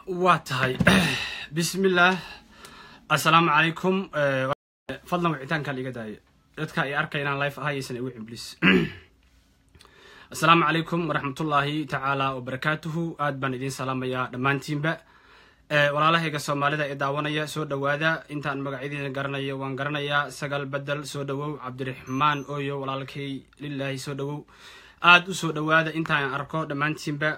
waa tahay bismillaah assalaamu calaykum fadlan wicitaankaa liiga daaya dadka ay arkay inaan life ahayaysan igu ciblis assalaamu calaykum waraxmatullaahi tacaala wabarakaatuhu aad baan idiin salaamayaa dhammaantiinba walaalahayga soomaalida ee daawanaya soo dhowaada intaan magacyadiina garanayo waan garanayaa sagal bedel soo dhowow cabdiraxmaan ooyo walaalkay lilaahi soo dhowow aada u soo dhowaada intaan arko dhammaantiinba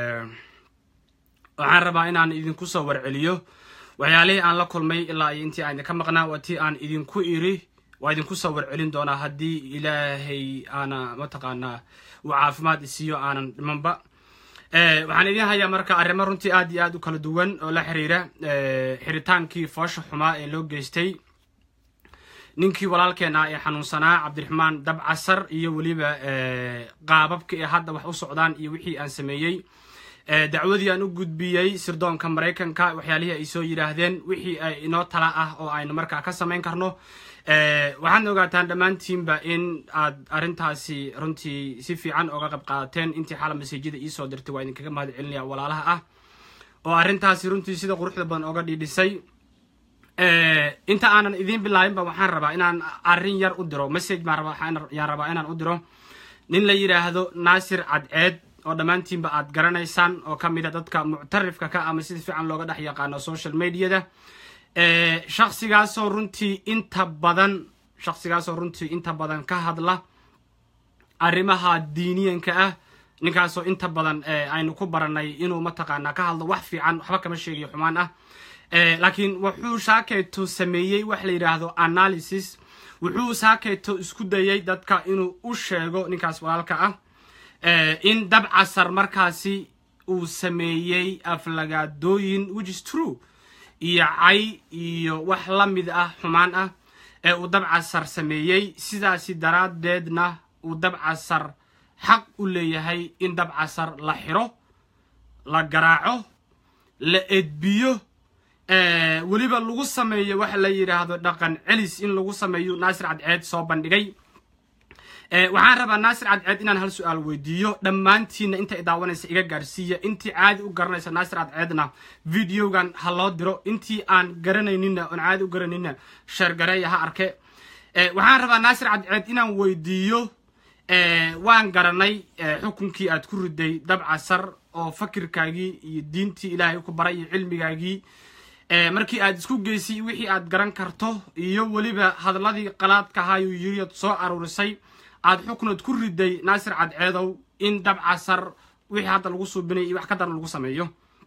waxaan rabaa inaan idinku soo warceliyo waxyaalihii aan la kulmay ilaa iyo intii aan idinka maqnaa waa tii aan idinku iri waa idinku soo warcelin doonaa haddii ilaahay aana mataqaanaa uu caafimaad isiiyo aanan dhimanba waxaan idin hayaa marka arrimo runtii aad iyo aad u kala duwan oo la xiriira xiritaankii foosha xumaa ee loo geystay ninkii walaalkeena ee xanuunsanaa cabdiraxmaan dabcasar iyo weliba qaababka ee hadda wax u socdaan iyo wixii aan sameeyey dacwadii aan u gudbiyey sirdoonka maraykanka waxyaalihii ay soo yidhaahdeen wixii ay inoo tala ah oo aynu markaa ka samayn karno waxaadna ogaataan dhammaantiinba in aad arrintaasi runtii si fiican oga qayb qaadateen intii xala maseejyada iisoo dirtay waa idinkaga mahad celinaya walaalaha ah oo arrintaasi runtii sida quruxda badan oga dhiidhisay inta aanan idiin bilaabinba waxaan rabaa inaan arrin yar u diro message baan yaan rabaa inaan u diro nin la yidhaahdo naasir cadceed oo dhammaantiinba aad garanaysaan oo ka mid a dadka muctarifka ka ama sida fiican looga dhex yaqaano social mediada shaksigaasoo runtii inta badan shaksigaasoo runtii inta badan ka hadla arrimaha diiniyanka ah ninkaasoo inta badan aynu ku baranay inuu mataqaanaa ka hadlo wax fiican waxba kama sheegayo xumaan ah laakiin wuxuu shaakeyto sameeyey wax la yidhaahdo analysis wuxuu shaakeyto isku dayay dadka inuu u sheego ninkaas walaalka ah in dabcasar markaasi uu sameeyey aflagaadooyin which is true iyo cay iyo wax la mid ah xumaan ah ee uu dabcasar sameeyey sidaasi daraaddeedna uu dabcasar xaq u leeyahay in dabcasar la xiro la garaaco la edbiyo weliba lagu sameeyo waxa la yidhaahdo dhaqan celis in lagu sameeyo naasir cadceed soo bandhigay waxaan rabaa naasir cadceed inaan hal su-aal weydiiyo dhammaantiinna inta daawanaysa iga gaarsiiya intii caadi u garanaysa naasir cadceedna videogan ha loo diro intii aan garanayninna oon caadi u garanayninna sheergareeya ha arke waxaan rabaa naasir cadceed inaan weydiiyo waan garanay xukunkii aad ku riday dabcasar oo fakirkaagii iyo diintii ilaahay ku baray iyo cilmigaagii markii aad isku geysay wixii aad garan karto iyo weliba hadalladii qalaadka ahaayuu yiriad soo aruurisay aad xuknood ku riday naasir cadceedow in dabcasar wixii hadda lagu suubinay iyo wax ka daran lagu sameeyo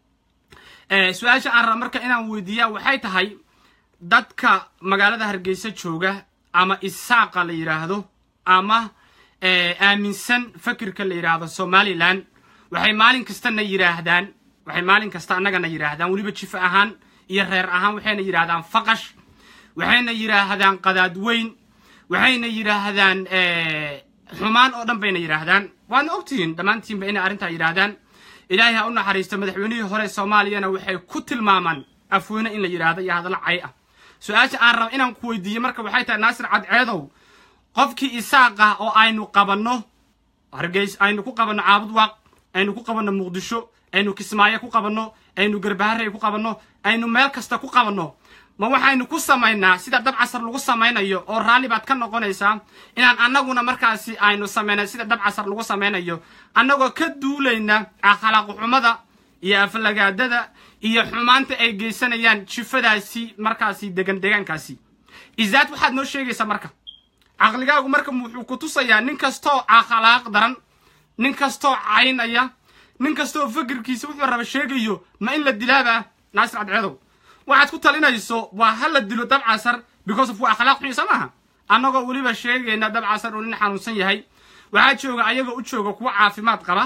su-aasha aan raba marka inaan weydiiyaa waxay tahay dadka magaalada hargeysa jooga ama isaaqa la yidhaahdo ama aaminsan fakirka la yidhaahdo somalilan waxay maalin kastana yidhaahdaan waxay maalin kasta annagana yidhaahdaan weliba jifo ahaan iyo reer ahaan waxayna yidhaahdaan faqash waxayna yidhaahdaan qadaad weyn waxayna yidhaahdaan xumaan oo dhan bayna yidhaahdaan waadna ogtihiin dhammaantiinba inay arrintaa yidhaahdaan ilaahay ha u naxariisto madaxweynihii hore soomaaliyana waxay ku tilmaamaan afweyne in la yidhaahdo iyo hadallo cay ah su-aasha aan raba inaan ku weydiiyo marka waxay tahay naasir cadceedow qofkii isaaq ah oo aynu qabanno hargeys aynu ku qabanno caabud waaq aynu ku qabanno muqdisho aynu kismaayo ku qabanno aynu garbaharey ku qabanno aynu meel kasta ku qabanno ma waxaynu ku samaynaa sida dabcasar lagu samaynayo oo raalli baad ka noqonaysaa inaan annaguna markaasi aynu samaynay sida dabcasar lagu samaynayo annagoo ka duulayna akhlaaqxumada iyo aflagaadada iyo xumaanta ay geysanayaan jifadaasi markaasi degan deegaankaasi izaad waxaad noo sheegaysaa marka caqligaagu marka wuxuu ku tusayaa nin kastoo akhlaaq daran nin kastoo caynaya nin kastoo fakirkiisa wuxuu raba sheegayo ma in la dilaaba naasir cadceedow waxaad ku talinayso waa ha la dilo dabcasar because of waa akhlaaq xun soo maaha annagoo weliba sheegayna dabcasar uu nin xanuunsan yahay waxaa jooga ayagoo u jooga kuwa caafimaad qaba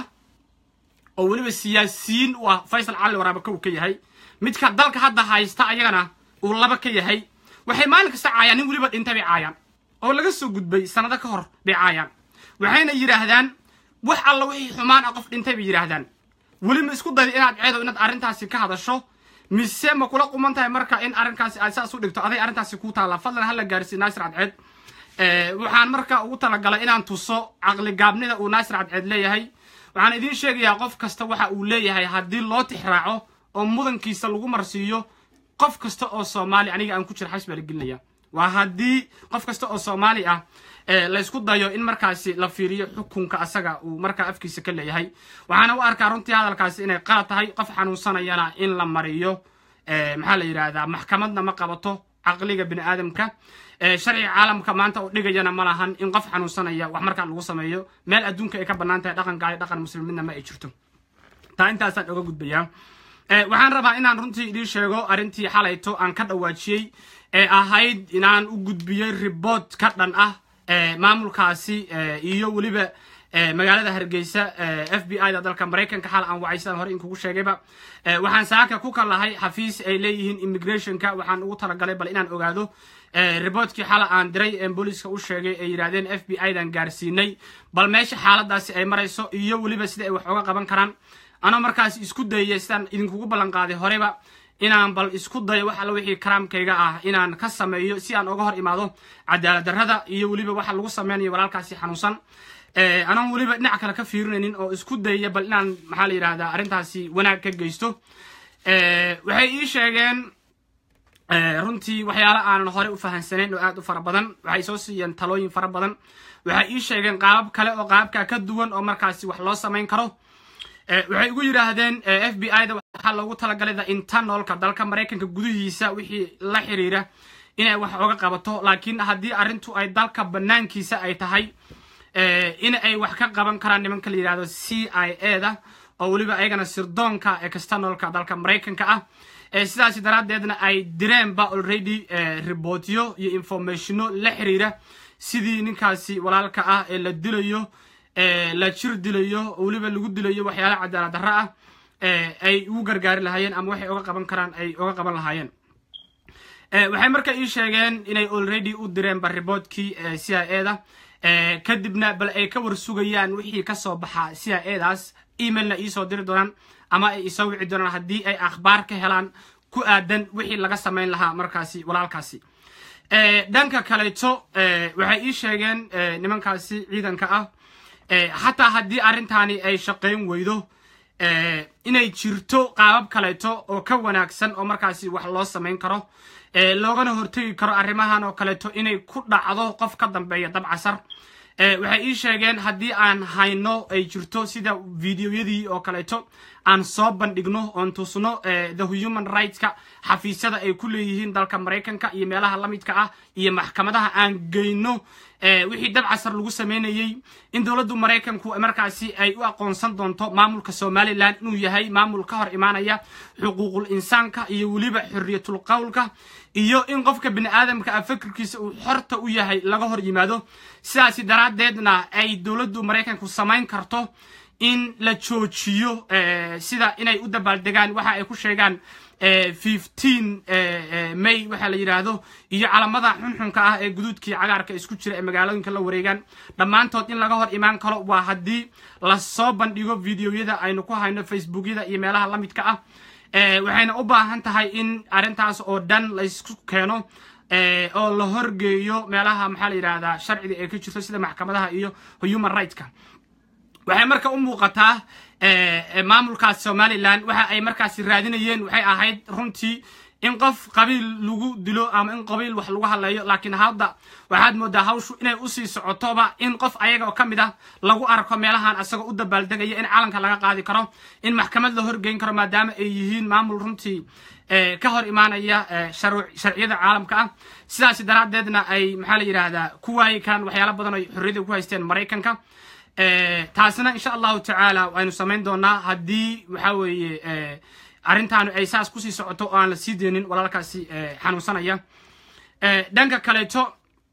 oo weliba siyaasiyiin u ah faysal cali waraaba kow ka yahay midka dalka hadda haysta ayagana uu laba ka yahay waxay maalin kasta caayaan nin weliba dhintay bay caayaan oo laga soo gudbay sanado ka hor bay caayaan waxayna yidhaahdaan wax alla wixii xumaan ah qof dhintay bay yidhaahdaan weli ma isku dayda inaad ceedo inaad arrintaasi ka hadasho mise ma kula quman tahay marka in arrinkaasi aad saas u dhigto aday arrintaasi ku taalla fadlan hala gaarsiiy naasir cadceed waxaan marka ugu talagalay inaan tuso caqligaabnida uu naasir cadceed leeyahay waxaan idiin sheegayaa qof kasta waxa uu leeyahay haddii loo tixraaco oo mudankiisa lagu marsiiyo qof kasta oo soomaali aniga aan ku jira xabs baa la gelinaya waa haddii qof kasta oo soomaali ah laysku dayo in markaasi la fiiriyo xukunka asaga uu markaa afkiisa ka leeyahay waxaana u arkaa runtii hadalkaasi inay qalad tahay qof xanuunsanayana in la mariyo maxaa la yidhaahdaa maxkamadna ma qabato caqliga bini aadamka sharciga caalamka maanta oo dhigayana ma lahan in qof xanuunsanaya wax markaa lagu sameeyo meel adduunka ay ka bannaan tahay dhaqan gaali dhaqan muslimidna ma ay jirto taa intaasaan oga gudbayaa waxaan rabaa inaan runtii idiin sheego arrintii xalayto aan ka dhawaajiyey ee ahayd inaan u gudbiyey riboort ka dhan ah maamulkaasi iyo weliba magaalada hargeysa f b i da dalka maraykanka xal aan wacay sidaan hore inkugu sheegayba waxaan saaka ku kalahay xafiis ay leeyihiin immigrationka waxaan ugu talagalay bal inaan ogaado riboortkii xala aan diray ee booliiska u sheegay ay yidhahdeen f b i dan gaarsiinay bal meesha xaaladaasi ay marayso iyo weliba sida ay wax oga qaban karaan anoo markaas isku dayaya sidaan idinkugu ballan qaaday horeba inaan bal isku dayo wax alla wixii karaamkayga ah inaan ka sameeyo si aan oga hor imaado cadaalad darrada iyo weliba waxa lagu sameynayo walaalkaasi xanuunsan anaan weliba dhinac kale ka fiirinaynin oo isku dayaya bal inaan maxaa la yidhahdaa arrintaasi wanaag ka geysto waxay ii sheegeen runtii waxyaala aanan hore u fahansanayn oo aad u fara badan waxay soo siiyeen talooyin fara badan waxay ii sheegeen qaabab kale oo qaababka ka duwan oo markaasi wax loo samayn karo waxay ugu yidhaahdeen f b i da waxaa loogu talagalay the internalka dalka maraykanka gudihiisa wixii la xiriira inay wax oga qabato laakiin haddii arrintu ay dalka banaankiisa ay tahay in ay wax ka qaban karaan nimanka la yidhahdo c i a da oo weliba ayagana sirdoonka externalka dalka maraykanka ah sidaasi daraaddeedna ay direenba already ribootyo iyo informationo la xiriira sidii ninkaasi walaalka ah ee la dilayo la jir dilayo weliba lagu dilayo waxyaala cadaalad darro ah ay ugu gargaari lahaayeen ama waxay oga qaban karaan ay oga qaban lahaayeen waxay marka ii sheegeen inay already u direenba riboortkii c i a da kadibna bal ay ka war sugayaan wixii kasoo baxa c i a daas emailna iisoo diri doonaan ama ay isoo wici doonaan haddii ay akhbaar ka helaan ku aadan wixii laga samayn lahaa markaasi walaalkaasi dhanka kaleeto waxay ii sheegeen nimankaasi ciidanka ah xataa haddii arrintaani ay shaqayn weydo inay jirto qaabab kaleeto oo ka wanaagsan oo markaasi wax loo samayn karo loogana hortegi karo arrimahan oo kaleeto inay ku dhacdo qof ka dambeeya dabcasar waxay ii sheegeen haddii aan hayno ay jirto sida videoyadii oo kaleeto aan soo bandhigno oon tusno the human rightska xafiisyada ay ku leeyihiin dalka maraykanka iyo meelaha la midka ah iyo maxkamadaha aan geyno wixii dabcasar lagu sameynayey in dowladdu maraykanku markaasi ay u aqoonsan doonto maamulka somalilan inuu yahay maamul ka hor imaanaya xuquuqul insaanka iyo weliba xorriyatul qowlka iyo in qofka bini aadamka ah fikirkiisa uu xorta u yahay laga hor yimaado sidaasi daraaddeedna ay dowladdu maraykanku samayn karto in la joojiyo sida inay u dabaaldegaan waxa ay ku sheegaan fifteen may waxa la yidhaahdo iyo calamada xunxunka ah ee guduudkii cagaarka isku jira ee magaalooyinka la wareegaan dhammaantood in laga hor imaan karo waa haddii lasoo bandhigo videoyada aynu ku hayno facebookyada iyo meelaha la midka ah waxayna u baahan tahay in arrintaas oo dhan laysku keeno oo la horgeeyo meelaha maxaa la yidhahdaa sharciga ee ka jirto sida maxkamadaha iyo human rightska waxay marka u muuqataa maamulkaas somalilan waxa ay markaasi raadinayeen waxay ahayd runtii in qof qabiil lagu dilo ama in qabiil wax lagu hadleeyo laakiin hadda waxaad moodaa hawshu inay usii socotoba in qof ayaga oo ka mid ah lagu arko meelahan asagoo u dabaaldegaya in calanka laga qaadi karo in maxkamad la horgeyn karo maadaama ay yihiin maamul runtii ka hor imaanaya sharciyada caalamka ah sidaas daraaddeedna ay maxaa la yidhaahdaa ku waayi karaan waxyaala badan oo xorriyada ku haysteen maraykanka taasina insha allahu tacaala waynu samayn doonaa haddii waxa weeye arrintaanu ay saas kusii socoto oo aan la sii deynin walaalkaasi xanuunsanaya dhanka kaleeto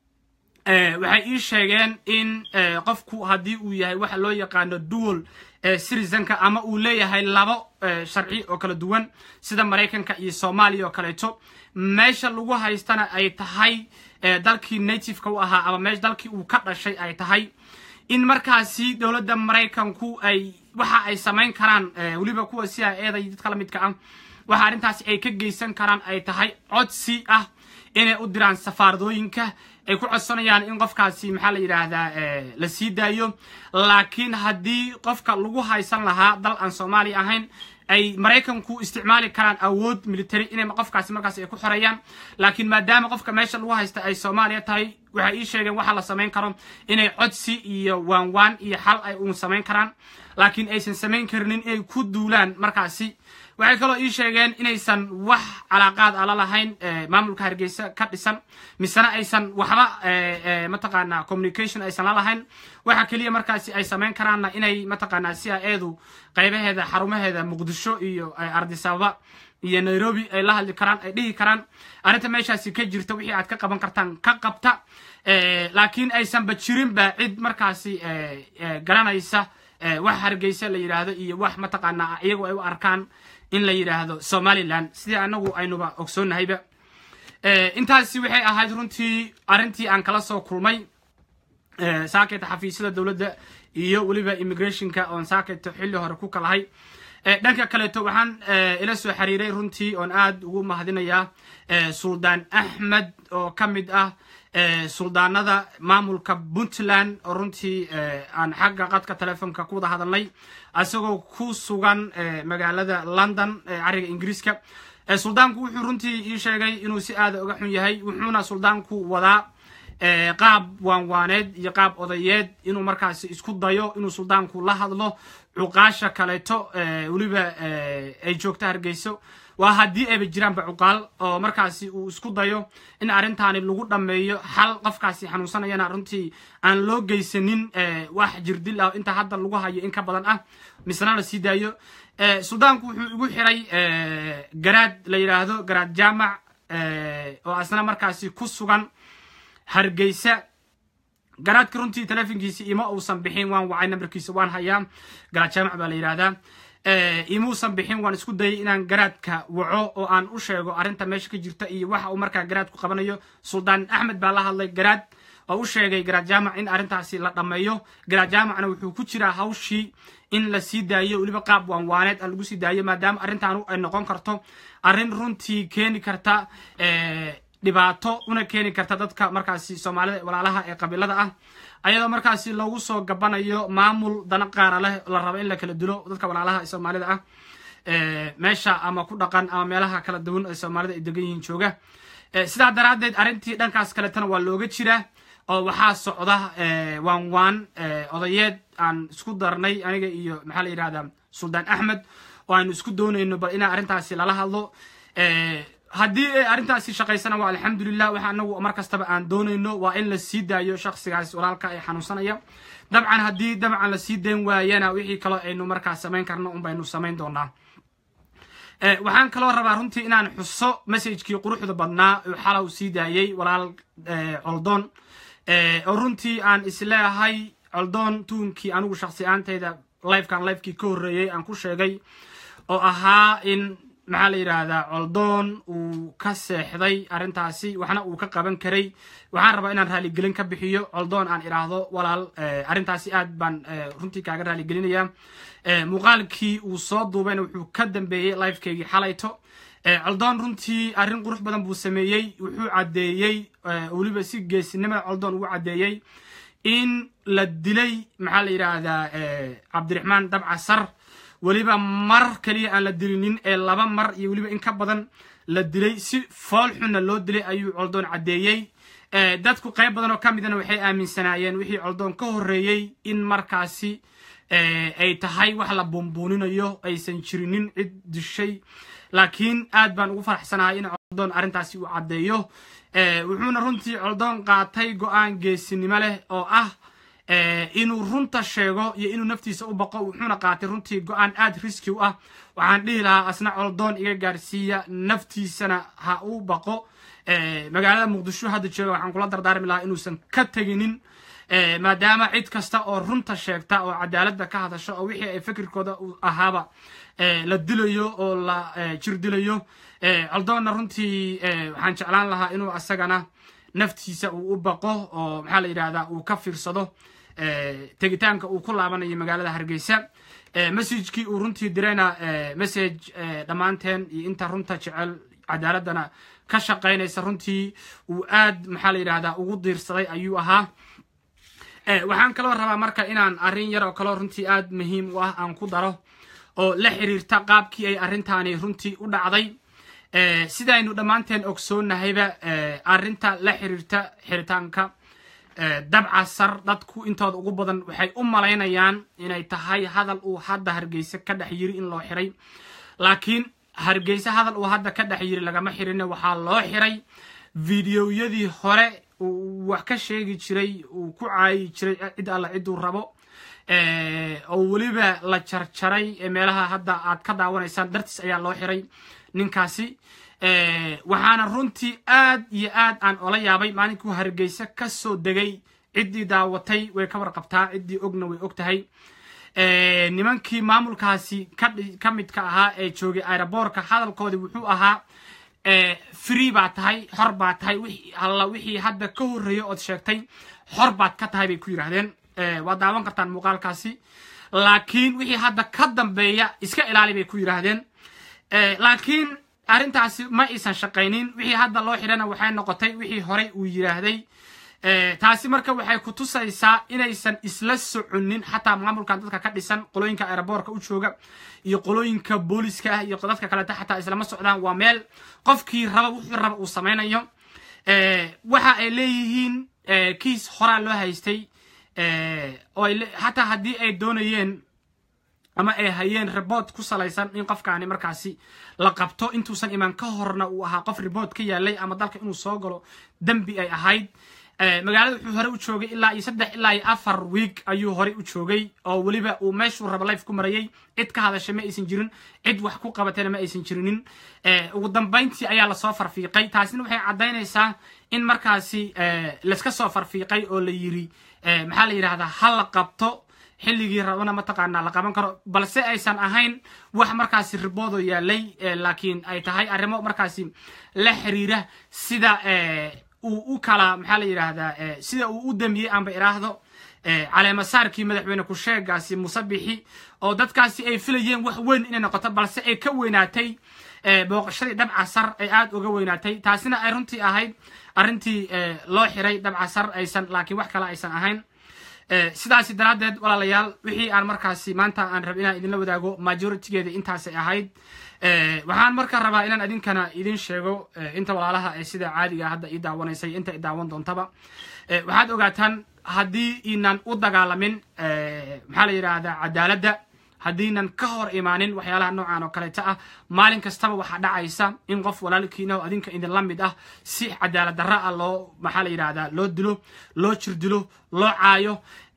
waxay ii sheegeen in qofku haddii uu yahay waxa loo yaqaano dual citizenka ama uu leeyahay labo sharci oo kala duwan sida maraykanka iyo soomaaliya oo kaleeto meesha lagu haystana ay tahay dalkii nativeka u ahaa ama meesha dalkii uu ka dhashay ay tahay in markaasi dowladda maraykanku ay waxa ay samayn karaan weliba kuwa si a eeday dadka la midka ah waxa arrintaasi ay ka geysan karaan ay tahay codsi ah inay u diraan safaaradooyinka ay ku codsanayaan in qofkaasi maxaa la yidhaahdaa la sii daayo laakiin haddii qofka lagu haysan lahaa dal aan soomaaliya ahayn ay maraykanku isticmaali karaan awood military inay qofkaasi markaas ay ku xoreeyaan laakiin maadaama qofka meesha lagu haysta ay soomaaliya tahay waxay ii sheegeen waxa la samayn karo inay codsi iyo waanwaan iyo xal ay uun samayn karaan laakiin aysan samayn karinin inay ku duulaan markaasi waxay kaloo ii sheegeen inaysan wax calaaqaad ala lahayn maamulka hargeysa ka dhisan misena aysan waxba mataqaanaa communication aysan la lahayn waxa keliya markaasi ay samayn karaanna inay mataqaanaa si a eedu qaybaheeda xarumaheeda muqdisho iyo ardisababa iyo nairobi ay la hadli karaan ay dhihi karaan arrinta meeshaasi ka jirta wixii aad ka qaban kartaan ka qabta laakiin aysanba jirinba cid markaasi garanaysa wax hargeysa la yidhaahdo iyo wax mataqaanaa iyagu ay u arkaan in la yidhaahdo somaliland sidii anagu aynuba ogsoonnahayba intaasi waxay ahayd runtii arrintii aan kala soo kulmay saaketa xafiisyada dowladda iyo weliba immigrationka oon saaketa xilli hore ku kalahay dhanka kaleeto waxaan ila soo xiriiray runtii oon aad ugu mahadinayaa suldaan axmed oo ka mid ah suldaanada maamulka puntland oo runtii aan xagga qadka telefoonka ku wada hadalnay isagoo ku sugan magaalada london cariga ingiriiska suldaanku wuxuu runtii ii sheegay inuu si aada uga xun yahay wuxuuna suldaanku wadaa qaab waanwaaneed iyo qaab odayeed inuu markaasi isku dayo inuu suldaanku la hadlo cuqaasha kaleeto weliba ay joogto hargeyso waa haddii ayba jiraanba cuqaal oo markaasi uu isku dayo in arrintaani lagu dhammeeyo xal qofkaasi xanuunsanayana runtii aan loo geysanin wax jirdil ah inta hadda lagu hayo in ka badan ah misna la sii daayo suldaanku wuxuu igu xiray garaad la yidhaahdo garaad jaamac oo asna markaasi ku sugan hargeysa garaadka runtii telefonkiisi ima uusan bixin waan wacay nambarkiisa waan hayaa garaad jaamac baa la yidhaahdaa imuusan bixin waan isku dayay inaan garaadka waco oo aan u sheego arrinta meesha ka jirta iyo waxa uu markaa garaadku qabanayo suldaan axmed baa la hadlay garaad oo u sheegay garaad jaamac in arrintaasi la dhammeeyo garaad jaamacna wuxuu ku jiraa hawshii in la sii daayo weliba qaab waanwaaneed aan lagu sii daayo maadaama arrintaanu ay noqon karto arrin runtii keeni karta dhibaato una keeni karta dadka markaasi soomaalida walaalaha ee qabiilada ah ayadoo markaasi loogu soo gabanayo maamul dana qaara leh la rabo in la kala dilo dadka walaalaha ee soomaalida ah meesha ama ku dhaqan ama meelaha kala duwan ee soomaalida ay degan yihiin jooga sidaa daraaddeed arrintii dhankaas kaletana waa looga jiraa oo waxaa socda waan waan odayeed aan isku darnay aniga iyo maxaa la yidhahdaa suldaan axmed oo aanu isku doonayno bal inaa arrintaasi lala hadlo haddii ay arrintaasi shaqaysana waa alxamdulilah waxa anagu mar kastaba aan doonayno waa in la sii daayo shaksigaas walaalka ee xanuunsanaya dabcan haddii dabcan la sii dayn waayana wixii kaloo aynu markaa samayn karno un baynu samayn doonaa waxaan kaloo rabaa runtii inaan xuso messajkii quruxda badnaa uu xalow sii daayey walaal coldoon oo runtii aan isleeyahay coldoon tuunkii anigu shaksi aantayda lifekan lifekii ka horreeyey aan ku sheegay oo ahaa in maxaa la yidhaahdaa coldoon uu ka seexday arrintaasi waxna uu ka qaban karay waxaan rabaa inaan raaligelin ka bixiyo coldoon aan idhaahdo walaal arrintaasi aad baan runtii kaaga raaligelinayaa muuqaalkii uu soo duubayna wuxuu ka dambeeyey lifekeygii xalayto coldoon runtii arrin qurux badan buu sameeyey wuxuu caddeeyey weliba si geesinimada coldoon ugu caddeeyey in la dilay maxaa la yidhaahdaa cabdiraxmaan dabca sar weliba mar keliya aan la dilinin ee laba mar iyo weliba in ka badan la dilay si fool xunna loo dilay ayuu coldoon caddeeyey dadku qayb badan oo ka midana waxay aaminsanaayeen wixii coldoon ka horreeyey in markaasi ay tahay wax la buunbuuninayo aysan jirinin cid dishay laakiin aad baan ugu faraxsanahay in coldoon arrintaasi uu caddeeyo wuxuuna runtii coldoon qaatay go-aan geesinimo leh oo ah inuu runta sheego iyo inuu naftiisa u baqo wuxuuna qaatay runtii go-aan aad riski u ah waxaan dhihi lahaa asna coldoon iga gaarsiiya naftiisana ha u baqo magaalada muqdisho hadda jooga waxaan kula dardaarmi lahaa inuusan ka teginin maadaama cid kasta oo runta sheegta oo cadaaladda ka hadasho oo wixii ay fikirkooda ahaaba la dilayo oo la jir dilayo coldoonna runtii waxaan jeclaan lahaa inuu asagana naftiisa uu u baqo oo maxaa la yidhahdaa uu ka fiirsado tegitaanka uu ku laabanayo magaalada hargeysa messagekii uu runtii dirayna message dhammaanteen iyo inta runta jecel cadaaladana ka shaqaynaysa runtii uu aad maxaa la yidhahdaa ugu diirsaday ayuu ahaa waxaan kaloo rabaa marka inaan arrin yar oo kaloo runtii aad muhiim u ah aan ku daro oo la xiriirta qaabkii ay arrintaani runtii u dhacday sidaynu dhammaanteen ogsoonnahayba arrinta la xiriirta xiritaanka dabca sar dadku intooda ugu badan waxay u malaynayaan inay tahay hadal uu hadda hargeysa ka dhex yiri in loo xiray laakiin hargeysa hadal uu hadda ka dhex yiri lagama xirin waxaa loo xiray videoyadii hore uu wax ka sheegi jiray uu ku caayi jiray cid alla ciduu rabo oo weliba la jarjaray meelaha hadda aad ka daawanaysaan dartiis ayaa loo xiray ninkaasi waxaana runtii aad iyo aad aan ola yaabay maalinkuu hargeysa ka soo degay ciddii daawatay way ka warqabtaa ciddii ogna way og tahay nimankii maamulkaasi ka midka ahaa ee joogay aeroboorka hadalkoodii wuxuu ahaa free baa tahay xor baa tahay alla wixii hadda ka horreeyay ood sheegtay xor baad ka tahay bay ku yidhaahdeen waad daawan kartaan muuqaalkaasi laakiin wixii hadda ka dambeeya iska ilaali bay ku yidhaahdeen laakiin arrintaasi ma aysan shaqaynin wixii hadda loo xidhana waxay noqotay wixii horey uu yidhaahday taasi marka waxay ku tusaysaa inaysan isla soconin xataa maamulkan dadka ka dhisan qolooyinka aeroboorka u jooga iyo qolooyinka booliska ah iyo dadka kaleta xataa islama socdaan waa meel qofkii raba wuxuu raba uu samaynayo waxa ay leeyihiin kiis horaa loo haystay oo xataa haddii ay doonayeen ama ay hayeen reboort ku salaysan in qofkaani markaasi la qabto intuusan imaan ka horna uu ahaa qof reboort ka yaalay ama dalka inuu soo galo dembi ay ahayd magaalada wuxuu hore u joogay ilaa iyo saddex ilaa iyo afar week ayuu horey u joogay oo weliba uu meeshuu raba life ku marayay cid ka hadashay ma aysan jirin cid wax ku qabatayna ma aysan jirinin ugu dambayntii ayaa lasoo farfiiqay taasina waxay caddaynaysaa in markaasi layska soo farfiiqay oo la yiri maxaa la yidhahdaa ha la qabto xilligii rabana mataqaanaa la qaban karo balse aysan ahayn wax markaasi riboodo yaalay laakiin ay tahay arrimo markaasi la xiriira sida uu u kala maxaa la yidhaahdaa sida uu u damiyey aanba iraahdo caleemasaarkii madaxweyne ku-sheegaasi musabixi oo dadkaasi ay filayeen wax weyn inay noqoto balse ay ka weynaatay booqashadii dabca sar ay aada uga weynaatay taasina ay runtii ahayd arrintii loo xiray dabca sar aysan laakiin wax kale aysan ahayn sidaasi daraaddeed walaalayaal wixii aan markaasi maanta aan rab inaan idinla wadaago majoritigeeda intaasay ahayd waxaan marka rabaa inaan idinkana idin sheego inta walaalaha ee sida caadiga hadda ii daawanaysay inta i daawan doontaba waxaad ogaataan haddii inan u dagaalamin maxaa la yidhaahdaa cadaaladda haddiinan ka hor imaanin waxyaalaha noocan oo kaleeta ah maalin kastaba waxaa dhacaysa in qof walaalkiina oo adinka idinla mid ah si cadaalad darra ah loo maxaa la yidhahdaa loo dilo loo jirdilo loo caayo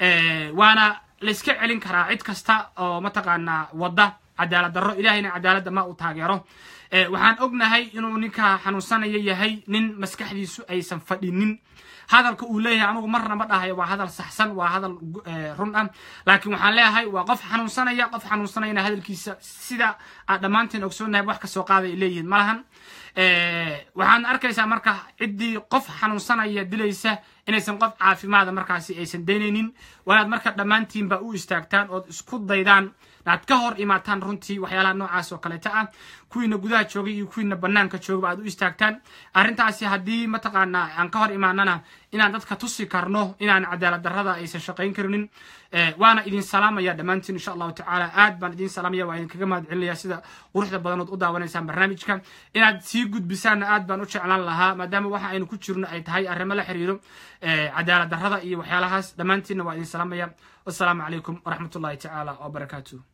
waana layska celin karaa cid kasta oo mataqaanaa wadda cadaalad darro ilahayna cadaaladda ma uu taageero waxaan ognahay inuu ninka xanuunsanaya yahay nin maskaxdiisu aysan fadhinin hadalka uu leeyahay anugu marna ma dhahayo waa hadal saxsan waa hadal run ah laakiin waxaan leeyahay waa qof xanuunsanaya qof xanuunsanayana hadalkiisa sida aad dhammaanteen ogsoonahay wax kasoo qaaday ay leeyihiin malahan waxaan arkaysaa marka ciddii qof xanuunsanaya dilaysa inaysan qof caafimaada markaasi aysan daynaynin waanaad marka dhammaantiinba u istaagtaan ood isku daydaan aad ka hor imaataan runtii waxyaalaha noocaas oo kaleeta ah kuwiina gudaha joogay iyo kuwiina banaanka joogaba aad u istaagtaan arrintaasi haddii mataqaanaa aan ka hor imaanana inaan dadka tusi karno inaan cadaalad darrada aysan shaqayn karinin waana idin salaamaya dhammaantiin insha allahu tacaala aad baan idin salaamaya waa idinkaga mahad celinaya sida quruxda badanood u daawanaysaan barnaamijka inaad sii gudbisaanna aad baan u jeclaan lahaa maadaama waxa aynu ku jirno ay tahay arrimo la xiriiro cadaalad darrada iyo waxyaalahaas dhammaantiinna waa idin salaamaya wassalaamu calaykum waraxmatullahi tacaala wabarakaatuh